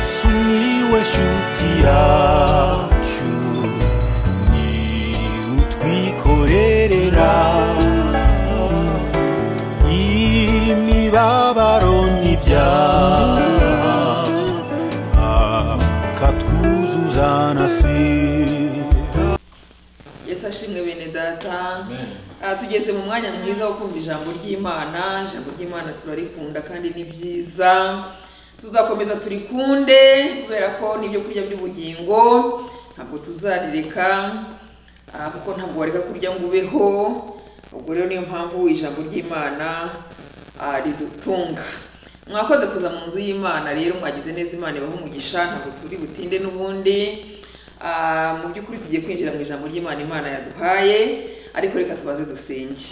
sumiłeś utiaciu ni utwikorerera imibabaro n'ibyaha akatwuzuza na sida yesu ashimwe bene data aha tugeze mu mwanya mwiza wo kumva ijambo ry'imana ijambo ry'imana turarikunda kandi ni byiza tuzakomeza turikunde kubera ko ni ibyo kurya by'ubugingo ntabwo tuzarireka ah, kuko ntabwo wareka kurya ngo ubeho ubwo rero niyo mpamvu ijambo ry'imana ah, ridutunga mwakoze kuza mu nzu y'imana rero mwagize neza imana ibaha umugisha ntabwo turi butinde n'ubundi Ah, mu by'ukuri tugiye kwinjira mu ijambo ry'imana imana yaduhaye ariko reka tubaze dusenge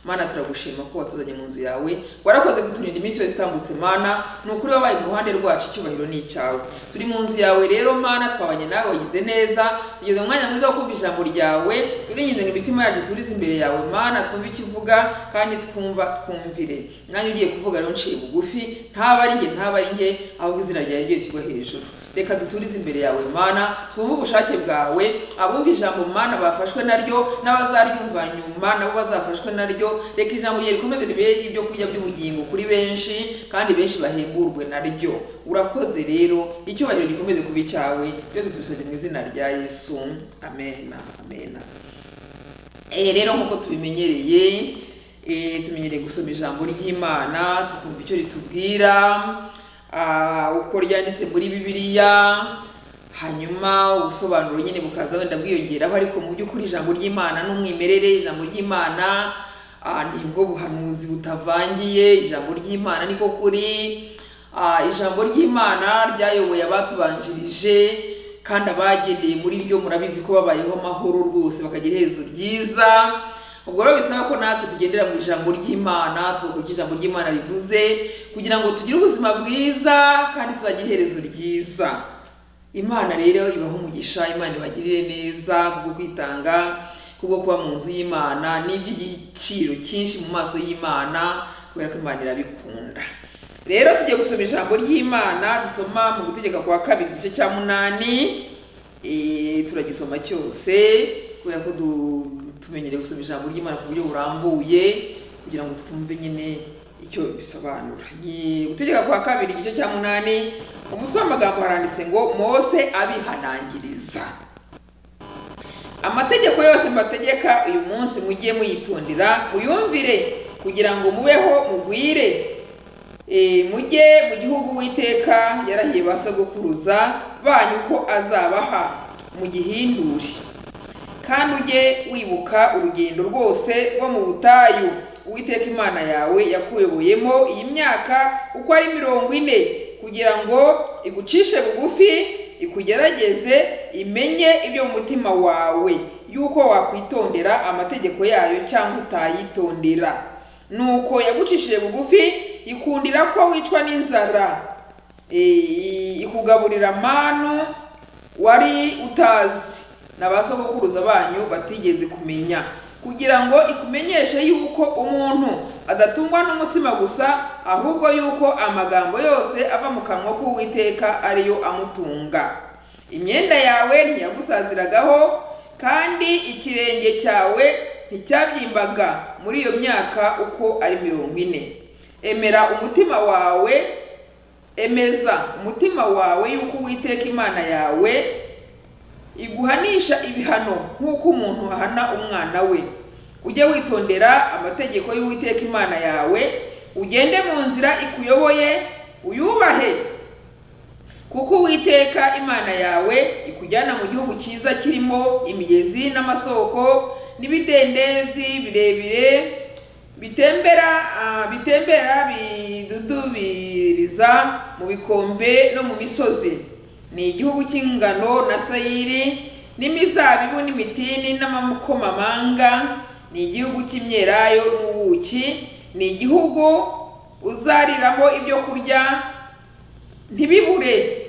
mana turagushima ko watuzanye mu nzu yawe warakoze kuturinda iminsi yose itambutse mana ni ukuri wabaye mu ruhande rwacu icyubahiro ni icyawe turi mu nzu yawe rero mana twabanye nawe wagize neza tugeze mu mwanya mwiza wo kumva ijambo ryawe turinginze ngo imitima yacu turize imbere yawe mana twumve icyo uvuga kandi twumva twumvire nanjye ugiye kuvuga rero nciye bugufi ntaba ari njye ntaba ari njye ahubwo izina ryawe ryo rishyirwa hejuru reka duturize imbere yawe mana twumve ubushake bwawe abumva ijambo mana bafashwe naryo n'abazaryumva nyuma nabo bazafashwe naryo reka ijambo rye rikomeze ribere ibyo kurya by'ubugingo kuri benshi kandi benshi bahemburwe naryo urakoze rero icyubahiro gikomeze kuba icyawe byose tubisabye mu izina rya yesu amen amen Eh, rero nk'uko tubimenyereye eh, tumenyereye gusoma ijambo ry'imana tukumva icyo ritubwira ah, uko ryanditse muri bibiliya hanyuma ubusobanuro nyine bukaza wenda bwiyongeraho ariko mu by'ukuri ijambo ry'imana n'umwimerere ijambo ry'imana ah, nibwo buhanuzi butavangiye ijambo ry'imana niko kuri Ah, ijambo ry'imana ryayoboye abatubanjirije kandi abagendeye muri ryo murabizi ko babayeho amahoro rwose bakagira iherezo ryiza ubwo rero bisaba ko natwe tugendera mu ijambo ry'imana twumva icyo ijambo ry'imana rivuze kugira ngo tugire ubuzima bwiza kandi tuzagire iherezo ryiza imana rero ibaha umugisha imana ibagirire neza kubwo kwitanga kubwo kuba mu nzu y'imana ni iby'igiciro cyinshi mu maso y'imana kubera ko imana irabikunda rero tugiye gusoma ijambo ry'imana dusoma mu gutegeka kwa kabiri igice cya munani eh, turagisoma cyose kubera ko du- tumenyereye gusoma ijambo ry'imana ku buryo burambuye kugira ngo twumve nyine icyo bisobanura Gi- gutegeka kwa kabiri igice cya munani umutwe w'amagambo haranditse ngo mose abihanangiriza amategeko yose mbategeka uyu munsi mujye muyitondera muyumvire kugira ngo mubeho mugwire Eh, mujye mu gihugu witeka yarahiye ba sogokuruza banyu ko azabaha mugihindure kandi ujye wibuka urugendo rwose rwo mu butayu uwiteka imana yawe yakuyoboyemo iyi myaka uko ari mirongo ine kugira ngo igucishe bugufi ikugerageze imenye ibyo mu mutima wawe yuko wakwitondera amategeko yayo cyangwa utayitondera nuko yagucishije bugufi ikundira ko wicwa n'inzara Eh, ikugaburira manu wari utazi na ba sogokuruza banyu batigeze kumenya kugira ngo ikumenyeshe yuko umuntu adatungwa n'umutsima gusa ahubwo yuko amagambo yose ava mu kanwa k'uwiteka ariyo amutunga imyenda yawe ntiyagusaziragaho kandi ikirenge cyawe nticyabyimbaga muri iyo myaka uko ari mirongo ine emera umutima wawe emeza umutima wawe yuko uwiteka imana yawe iguhanisha ibihano nk'uko umuntu ahana umwana we ujye witondera amategeko y'uwiteka imana yawe ugende mu nzira ikuyoboye uyubahe kuko uwiteka imana yawe ikujyana mu gihugu cyiza kirimo imigezi n'amasoko n'ibidendezi birebire bitembera ah, bitembera bidudubiriza mu bikombe no mu misozi ni igihugu cy'ingano na sayiri n'imizabibu n'imitini n'amamukomamanga ni igihugu cy'imyelayo n'ubuki ni igihugu uzariramo ibyo kurya ntibibure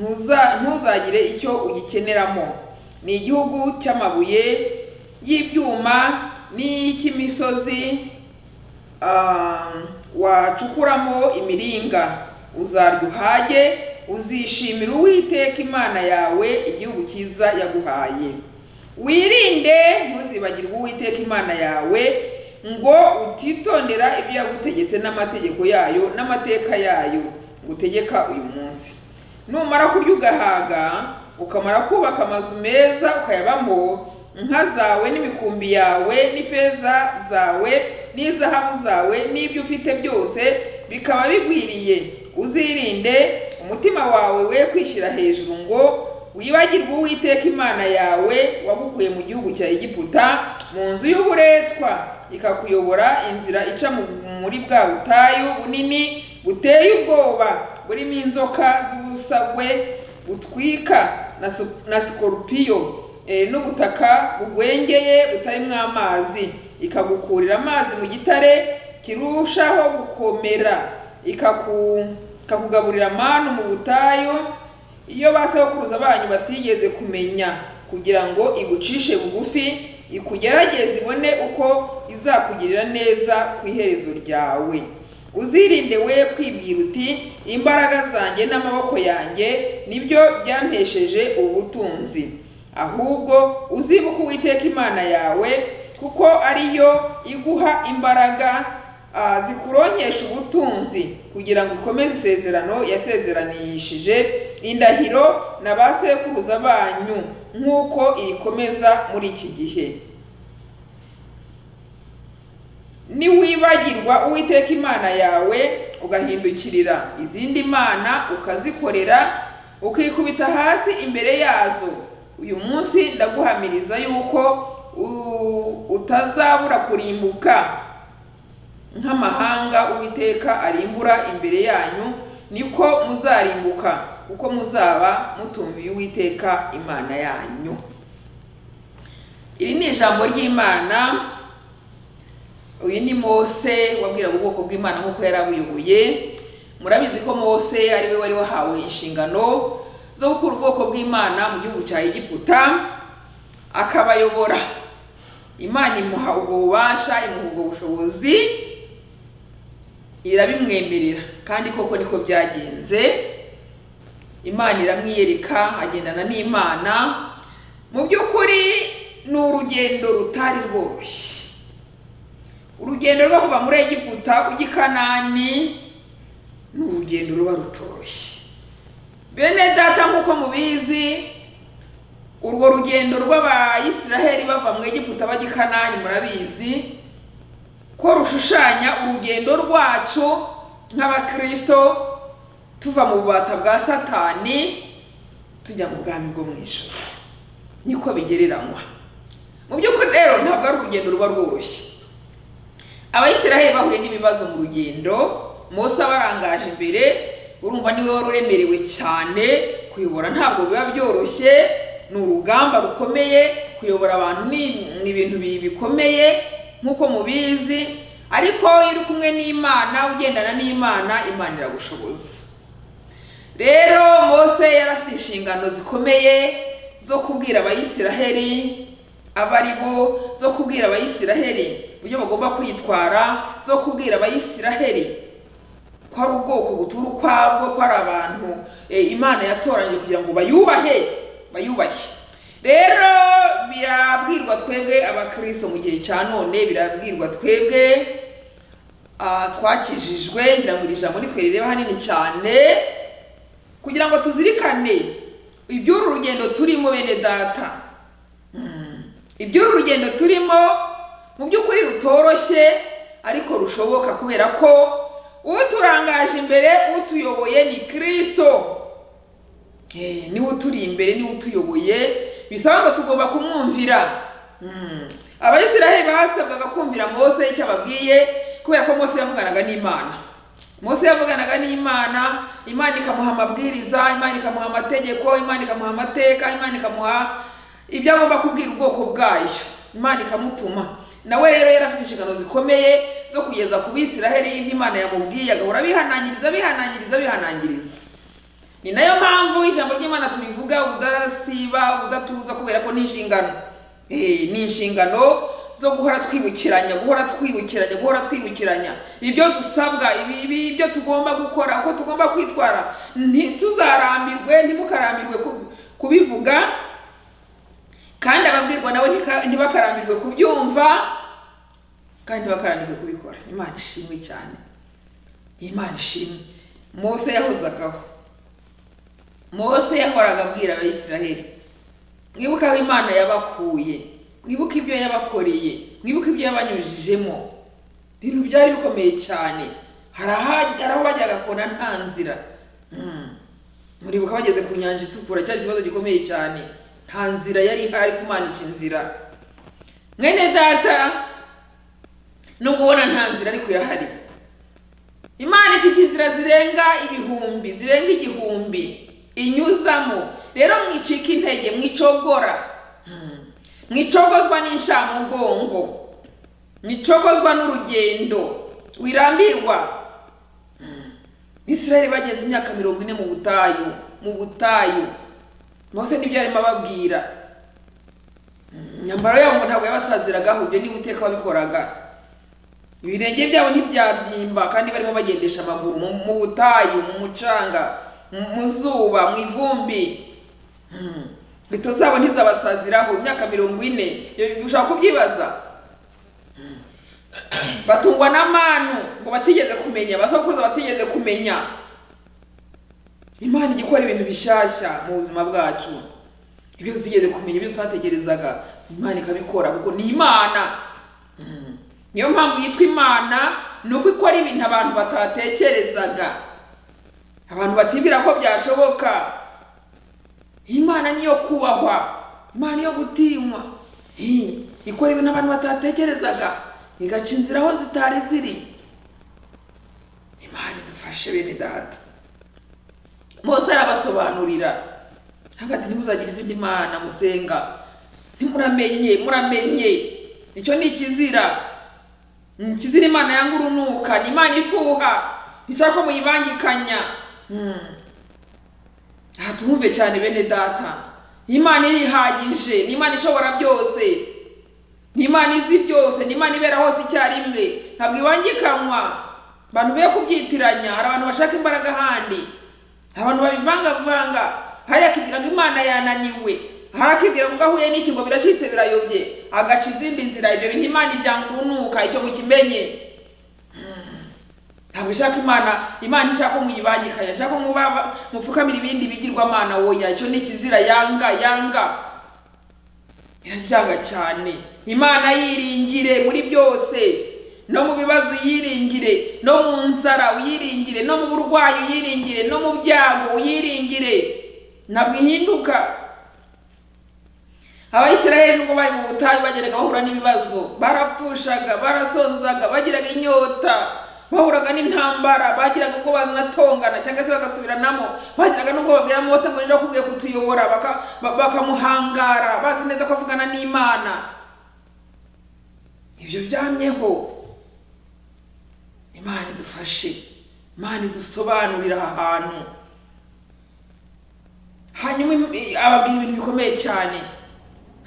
ntuza- ntuzagire icyo ugikeneramo ni igihugu cy'amabuye y'ibyuma n'icy'imisozi ah, wacukuramo imiringa uzarya uhage uzishimira uwiteka imana yawe igihugu cyiza yaguhaye wirinde ntuzibagirwe uwiteka imana yawe ngo utitondera ibyo yagutegetse n'amategeko yayo n'amateka yayo ngutegeka uyu munsi numara kurya ugahaga ukamara kubaka amazu meza ukayabamo inka zawe n'imikumbi yawe n'ifeza zawe n'izahabu zawe n'ibyo ufite byose bikaba bigwiriye uzirinde umutima wawe we kwishyira hejuru ngo wibagirwe uwiteka imana yawe wagukuye mu gihugu cya egiputa mu nzu y'uburetwa ikakuyobora inzira ica mu- muri bwa butayu bunini buteye ubwoba burimo inzoka z'ubusagwe butwika na su- na sikorupiyo eh, n'ubutaka bugwengeye butarimo amazi ikagukurira amazi mu gitare kirushaho gukomera ikaku- ikakugaburira manu mu butayu iyo ba sokuruza banyu batigeze kumenya kugira ngo igucishe bugufi ikugerageze ibone uko izakugirira neza ku iherezo ryawe uzirinde we kwibwira uti imbaraga zanjye n'amaboko yanjye nibyo byampesheje ubutunzi ahubwo uzibuke uwiteka imana yawe kuko ariyo iguha imbaraga ah, zikuronkesha ubutunzi kugira ngo ikomeze isezerano yasezeranishije indahiro na ba sekuruza banyu nk'uko irikomeza muri iki gihe niwibagirwa uwiteka imana yawe ugahindukirira izindi mana ukazikorera ukikubita hasi imbere yazo uyu munsi ndaguhamiriza yuko u- utazabura kurimbuka nk'amahanga uwiteka arimbura imbere yanyu niko muzarimbuka kuko muzaba mutumviye uwiteka imana yanyu iri ni ijambo ry'imana uyu ni mose wabwiraga ubwoko bw'imana nk'uko yari abuyoboye murabizi ko mose ari we wari wahawe inshingano zo gukura ubwoko bw'imana mu gihugu cya egiputa akabayobora imana imuha ubwo bubasha imuha ubwo bushobozi irabimwemerera kandi koko niko byagenze imana iramwiyereka agendana n'imana mu by'ukuri ni urugendo rutari rworoshye urugendo rwo kuva muri egiputa ujya i kanani ni urugendo ruba rutoshye bene data nk'uko mubizi urwo rugendo rw'abayisiraheli bava mu egiputa bajya i kanani murabizi ko rushushanya urugendo rwacu nk'abakristo tuva mu bubata bwa satani tujya mu bwami bwo mu ijoro niko bigereranywa mu by'ukuri rero ntabwo ari urugendo ruba rworoshye abayisiraheli bahuye n'ibibazo mu rugendo mose abarangaje imbere urumva niwe wari uremerewe cyane kuyobora ntabwo biba byoroshye ni urugamba rukomeye kuyobora abantu ni ni ibintu bi- bikomeye nk'uko mubizi ariko iyo uri kumwe n'imana ugendana n'imana imana iragushoboza rero mose yari afite inshingano zikomeye zo kubwira abayisiraheli abo ari bo zo kubwira abayisiraheli uburyo bagomba kwitwara zo kubwira abayisiraheli ko ari ubwoko butura ukwabwo ko ari abantu eh, imana yatoranyije kugira ngo bayubahe bayubahe rero birabwirwa twebwe abakristo mu gihe cya none birabwirwa twebwe ah, twakijijwe ngira ngo iri jambo nitwe rireba hanini cyane kugira ngo tuzirikane iby'uru rugendo turimo bene data Mm. iby'uru rugendo turimo mu by'ukuri rutoroshye ariko rushoboka kubera ko uturangaje imbere utuyoboye ni kirisito Eh, niwe uturi imbere niwe utuyoboye bisaba ngo tugomba kumwumvira Mm. abayisiraheli basabwaga kumvira mose icyo ababwiye kubera ko mose yavuganaga n'imana mose yavuganaga n'imana imana ikamuha amabwiriza imana ikamuha amategeko imana ikamuha amateka imana ikamuha ibyo agomba kubwira ubwoko bwayo imana ikamutuma nawe rero yari afite inshingano zikomeye zo kugeza ku bisiraheli ibyo imana yamubwiye agahora abihanangiriza abihanangiriza abihanangiriza ni nayo mpamvu ijambo ry'imana turivuga ubudasiba ubudatuza kubera ko ni inshingano Eh, ni inshingano zo guhora twibukiranya guhora twibukiranya guhora twibukiranya ibyo dusabwa ibi- ibi- ibyo tugomba gukora uko tugomba kwitwara ntituzarambirwe ntimukarambirwe ku- kubivuga kandi ababwirwa nabo ntika- ntibakarambirwe kubyumva kandi ntibakarambirwe kubikora imana ishimwe cyane imana ishimwe mose yahozagaho mose yahoraga abwira abayisiraheli mwibuke aho imana yabakuye mwibuke ibyo yabakoreye mwibuke ibyo yabanyujijemo ibintu byari bikomeye cyane hari aha- hari aho bajyaga kona nta nzira Hmm. muribuka bageze ku nyanja itukura cyari ikibazo gikomeye cyane nta nzira yari ihari kumanika inzira mwene data nubwo ubona nta nzira ariko irahari imana ifite inzira zirenga ibihumbi zirenga igihumbi inyuzamo rero mwicika intege mwicogora Hmm. mwicogozwa n'inshamugongo mwicogozwa n'urugendo wirambirwa israeli bageze imyaka mirongo ine mu butayu mu butayu mose nibyo yarimo ababwira Hmm, imyambaro yabo ngo ntabwo yabasaziragaho ibyo niba uteka wabikoraga ibirenge byabo ntibyabyimba kandi barimo bagendesha amaguru mu- mu butayu mu mucanga mu mu zuba mu ivumbi Hmm. inkweto zabo ntizabasaziraho imyaka mirongo ine Iyo ushaka kubyibaza batungwa n'amanu ngo batigeze kumenya abasokuruza batigeze kumenya imana ijya ikora ibintu bishyashya mu buzima bwacu ibyo tutigeze kumenya ibyo tutatekerezaga imana ikabikora kuko ni imana Mm. niyo mpamvu yitwa imana ni uko ikora ibintu abantu batatekerezaga abantu batibwira ko byashoboka imana niyo kubahwa imana niyo gutinywa Hi, ikora ibintu abantu batatekerezaga igaca inzira aho zitari ziri imana idufashe bene data mose arabasobanurira hagati ntimuzagira izindi mana musenga ntimuramenye muramenye icyo ni ikizira Ni ikizira imana yanga urunuka ni imana ifuha ishaka ko muyibangikanya Hmm. aha tumwumve cyane bene data ni imana irihagije ni imana ishobora byose ni imana izi byose ni imana ibera hose icyarimwe ntabwo ibangikanywa abantu be kubyitiranya hari abantu bashaka imbaraga ahandi hari abantu babivangavanga hari akibwira ngo imana yananiwe hari akibwira ngo ubwo ahuye n'iki ngo birashitse birayobye agaca izindi nzira ibyo bintu imana ibyanga urunuka icyo mukimenye ntabwo ishaka imana imana ishaka ko muyibangikanya ishaka ko muba- mupfukamira ibindi bigirwamana woya icyo ni ikizira yanga yanga irabyanga cyane imana yiringire muri byose no mu bibazo uyiringire no mu nzara uyiringire no mu burwayi uyiringire no mu byago uyiringire ntabwo ihinduka abayisiraheli nubwo bari mu butayu bageraga bahura n'ibibazo barapfushaga barasonzaga bagiraga inyota bahuraga n'intambara bagiraga ubwo banatongana cyangwa se bagasubiranamo bagiraga n'ubwo babwira mose ngo ninde wakubwiye kutuyobora baka- ba- bakamuhangara bazi neza ko avugana n'imana ibyo byamyeho imana idufashe imana idusobanurira aha hantu hanyuma im- i- ababwira ibintu bikomeye cyane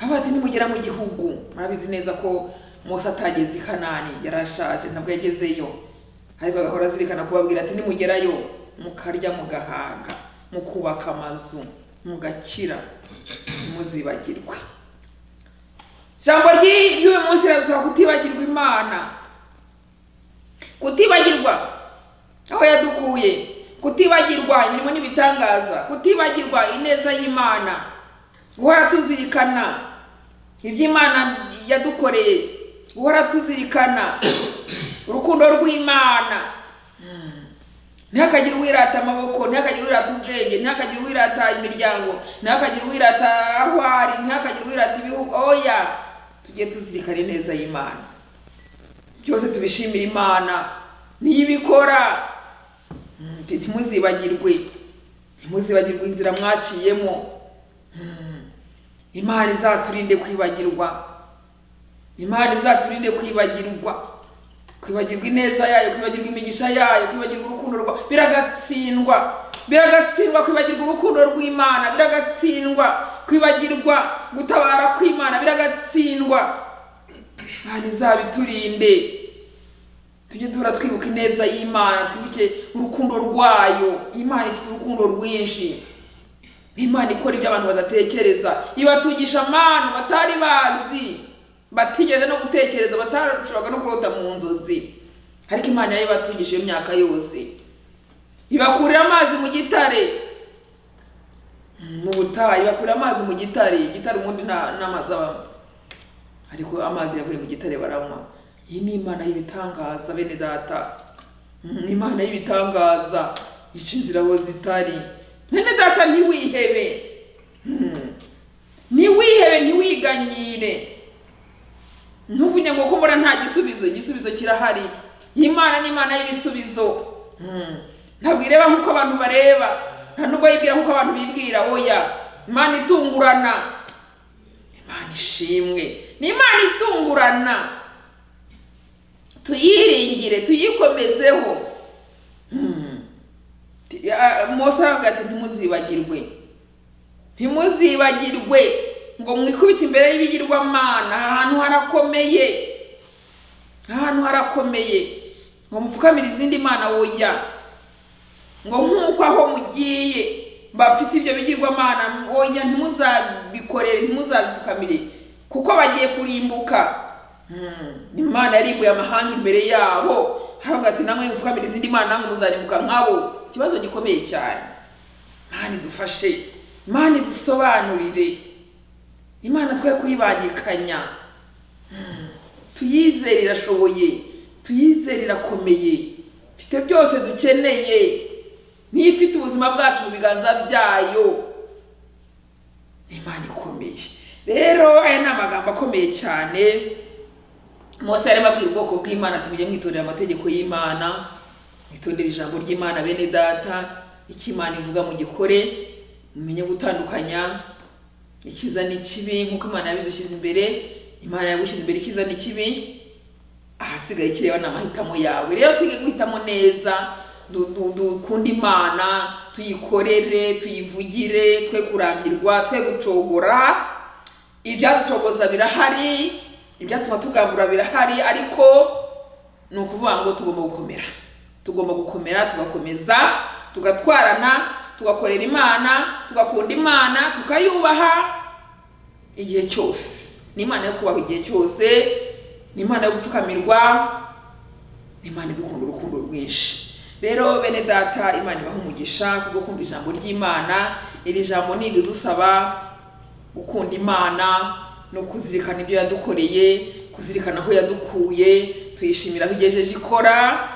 avuga ati nimugera mu gihugu murabizi neza ko mose atageze i kanani yarashaje ntabwo yagezeyo ariko agahora azirikana kubabwira ati nimugerayo mukarya mugahaga mukubaka amazu mugakira ntimuzibagirwe ijambo ry'i- ry'uyu munsi riradusaba kutibagirwa imana kutibagirwa aho yadukuye kutibagirwa imirimo n'ibitangaza kutibagirwa ineza y'imana guhora tuzirikana ibyo imana yadukoreye guhora tuzirikana urukundo rw'imana ntihakagire uwirata amaboko ntihakagire uwirata ubwenge ntihakagire uwirata imiryango ntihakagire uwirata aho ari ntihakagire uwirata ibihugu oya tujye tuzirikana ineza y'imana byose tubishimira imana niyo ibikora Mm, ati, ntimuzibagirwe ntimuzibagirwe inzira mwaciyemo Mm, imana izaturinde kwibagirwa imana izaturinde kwibagirwa kwibagirwa ineza yayo kwibagirwa imigisha yayo kwibagirwa urukundo rwa biragatsindwa biragatsindwa kwibagirwa urukundo rw'imana biragatsindwa kwibagirwa gutabara kw'imana biragatsindwa imana izabiturinde tujye duhora twibuka ineza y'imana twibuke urukundo rwayo imana ifite urukundo rwinshi imana ikora ibyo abantu badatekereza ibatugisha amanu batari bazi batigeze no gutekereza batarushaga no kurota mu nzozi ariko imana yayo ibatungije imyaka yose ibakurira amazi mu gitare mu butayu ibakurira amazi mu gitare igitare ubundi nta n'amazi abamo ariko amazi yavuye mu gitare baranywa iyi ni imana y'ibitangaza bene data Mm, imana y'ibitangaza ica inzira aho zitari bene data ntiwihebe Mm. ntiwihebe ntiwiganyire ntuvuge ngo ko mbona nta gisubizo igisubizo kirahari imana ni imana y'ibisubizo Mm. ntabwo ireba nk'uko abantu bareba nta nubwo yibwira nk'uko abantu bibwira oya imana itungurana imana ishimwe ni imana itungurana tuyiringire tuyikomezeho Mm. Ti- ah, mose aravuga ati ntimuzibagirwe ntimuzibagirwe ngo mwikubite imbere y'ibigirwamana aha hantu harakomeye aha hantu harakomeye ngo mupfukamire izindi mana wojya ngo nk'uko aho mugiye bafite ibyo bigirwamana wojya ntimuzabikorere ntimuzabipfukamire kuko bagiye kurimbuka Mm, imana yarimbuye amahanga imbere yabo haravuga ati namwe mupfukamire izindi mana namwe muzarimbuka nkabo ikibazo gikomeye cyane imana idufashe imana idusobanurire imana twe kuyibangikanya Mm. tuyizere irashoboye tuyizere irakomeye ifite byose dukeneye niyo ifite ubuzima bwacu mu biganza byayo imana ikomeye rero aya ni amagambo akomeye cyane mose yarimo abwira ubwoko bw'imana ati mujye mwitorera amategeko y'imana mwitondere ijambo ry'imana bene data icyo imana ivuga mu gikore mumenye gutandukanya ikiza n'ikibi nk'uko imana yabidushyize imbere imana yagushyize imbere ikiza n'ikibi ahasigaye kireba ni amahitamo yawe rero twige guhitamo neza du- du- dukunde imana tuyikorere tuyivugire twe kurambirwa twe gucogora ibyaducogoza birahari ibyatuma tugambura birahari ariko ni ukuvuga ngo tugomba gukomera tugomba gukomera tugakomeza tugatwarana tugakorera imana tugakunda imana tukayubaha igihe cyose ni imana yo kubaho igihe cyose ni imana yo gupfukamirwa ni imana idukunda urukundo rwinshi rero bene data imana ibaha umugisha kubwo kumva ijambo ry'imana iri jambo ni iridusaba gukunda imana no kuzirikana ibyo yadukoreye kuzirikana aho yadukuye tuyishimira aho igejeje ikora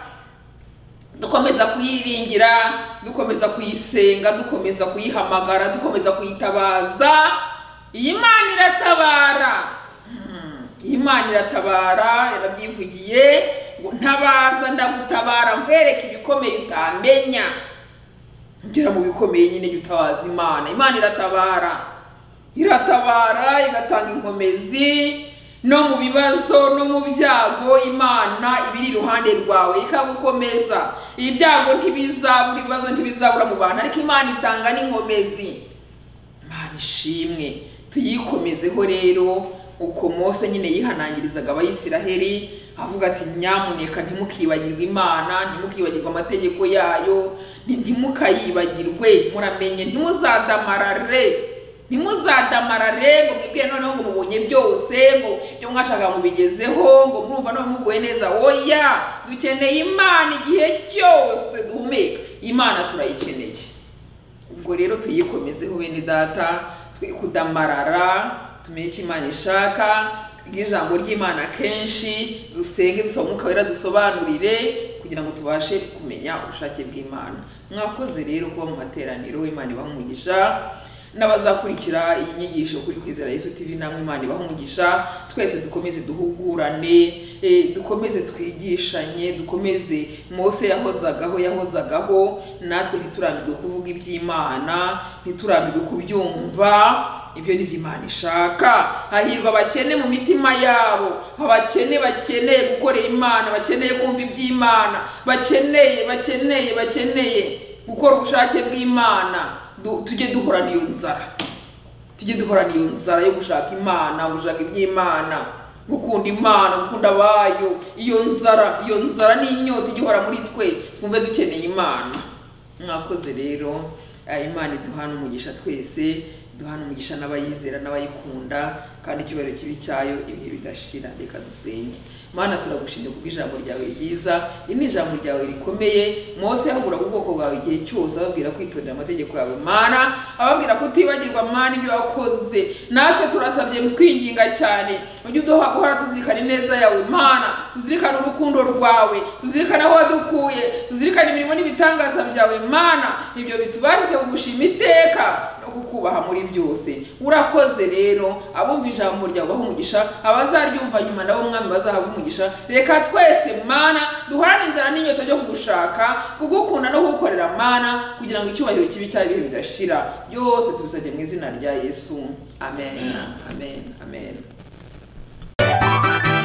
dukomeza kuyiringira dukomeza kuyisenga dukomeza kuyihamagara dukomeza kuyitabaza iyi mana iratabara Hmm, iyi mana iratabara yarabyivugiye ngo ntabaza ndagutabara nkwereke ibikomeye utamenya ngera mu bikomeye nyine jya utabaza imana imana iratabara iratabara igatanga inkomezi no mu bibazo no mu byago imana ibiri iruhande rwawe ikagukomeza ibyago ntibizabura ibibazo ntibizabura mu bantu ariko imana itanga n'inkomezi imana ishimwe tuyikomezeho rero uko mose nyine yihanangirizaga abayisiraheli avuga ati nyamuneka ntimukibagirwe imana ntimukibagirwe amategeko yayo nti- ntimukayibagirwe muramenye ntimuzadamarare ntimuzadamarare ngo mwibwire noneho ngo mubonye byose ngo ibyo mwashaka mubigezeho ngo murumva none muguwe neza oya dukeneye imana igihe cyose duhumeka imana turayikeneye ubwo rero tuyikomezeho bene data twe kudamarara tumenye icyo imana ishaka twige ijambo ry'imana kenshi dusenge dusaba umwuka wera dusobanurire kugira ngo tubashe kumenya ubushake bw'imana mwakoze rero kuba mu materaniro imana ibaha umugisha n'abazakurikira iyi nyigisho kuri kwizera yesu tv namwe imana ibaha umugisha twese dukomeze duhugurane eh, dukomeze twigishanye dukomeze mose yahozagaho yahozagaho natwe ntiturambirwe kuvuga iby'imana ntiturambirwe kubyumva ibyo ni iby'imana ishaka hahirwa abakene mu mitima yabo abakene bakeneye gukorera imana bakeneye kumva iby'imana bakeneye bakeneye bakeneye gukora ubushake bw'imana Du- tujye duhorana iyo nzara tujye duhorana iyo nzara yo gushaka imana gushaka iby'imana gukunda imana gukunda abayo iyo nzara iyo nzara n'inyota igihora muri twe twumve dukeneye imana mwakoze rero eh, imana iduhana umugisha twese duhana umugisha n'abayizera n'abayikunda kandi icyubahiro kibi cyayo ibihe bigashira reka dusenge mana turagushimye kubw'ijambo ryawe ryiza iri ni ijambo ryawe rikomeye mose yahuguraga ubwoko bwawe igihe cyose ababwira kwitondera amategeko yawe mana ababwira kutibagirwa mana ibyo wakoze natwe turasabye twinginga cyane ujye uduha guhora tuzirikana ineza yawe mana tuzirikane urukundo rwawe tuzirikane aho wadukuye tuzirikane imirimo n'ibitangaza byawe mana ibyo bitubashije kugushima iteka no kukubaha muri byose urakoze rero abumva ijambo ryawe baha umugisha abazaryumva nyuma nabo mwami bazahabwa umugisha reka twese mana duhorane inzara n'inyota ryo kugushaka kugukunda no kugukorera mana kugira ngo icyubahiro kibi cyayo ibihe bidashira byose tubisabye mu izina rya yesu amen amen amen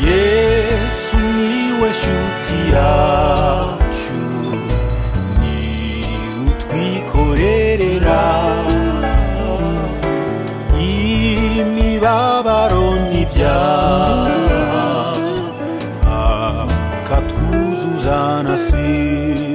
yesu niwe nshuti yacu ni utwikorerera imibabaro n'ibyaha akatwuzuza na sida